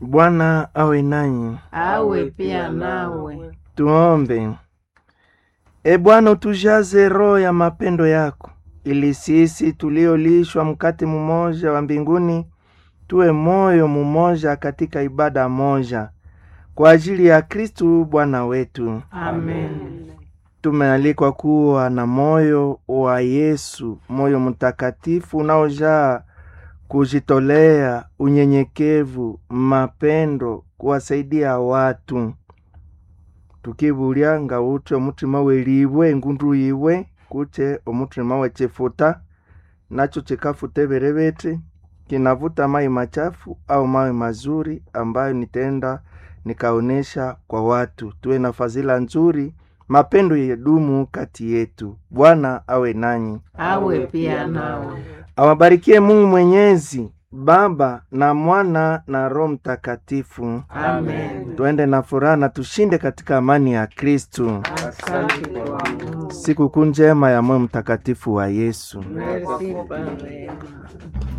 Bwana awe nanyi. awe pia nawe. Tuombe. E Bwana, utujaze roho ya mapendo yako, ili sisi tuliolishwa mkate mmoja wa mbinguni tuwe moyo mmoja katika ibada moja, kwa ajili ya Kristu Bwana wetu. Amen. Tumealikwa kuwa na moyo wa Yesu, moyo mtakatifu unaojaa kujitolea, unyenyekevu, mapendo, kuwasaidia watu tukibulya nga uthe omutima welibwe engundu yiwe kuthe omutima wechifuta nacho chikafuta ebiribiti kinavuta mai machafu au mawe mazuri ambayo nitaenda nikaonesha kwa watu. Tuwe na fadhila nzuri, mapendo yedumu kati yetu. Bwana awe nanyi, awe pia nawe. awabarikie Mungu Mwenyezi, Baba na Mwana na Roho Mtakatifu. Amen. Tuende na furaha na tushinde katika amani ya Kristu. Asante kwa Mungu. Sikukuu njema ya moyo mtakatifu wa Yesu. Merci Baba.